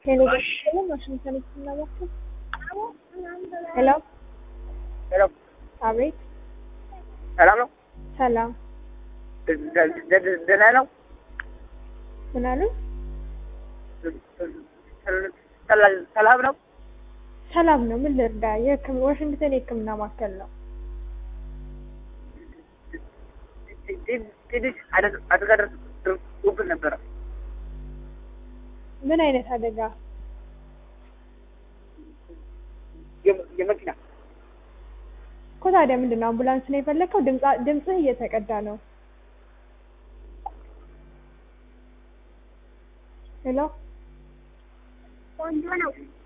ሄሎ ደህና ዋሽንግተን ይስናባችሁ። ሄሎ ሄሎ አቤት፣ ሰላም ነው? ሰላም። ደ- ደ- ደ- ደህና ነው? ምን አሉ? ሰላ- ሰላም ነው? ሰላም ነው። ምን ልርዳ? የህክም ዋሽንግተን የህክምና ማዕከል ነው። ት- ትንሽ አደጋ አደጋ ደርሶብን ነበረ። ምን አይነት አደጋ? የ- የመኪና እኮ ታዲያ ምንድን ነው አምቡላንስ ነው የፈለከው? ድምጻ- ድምፅህ እየተቀዳ ነው። ሄሎ ቆንጆ ነው።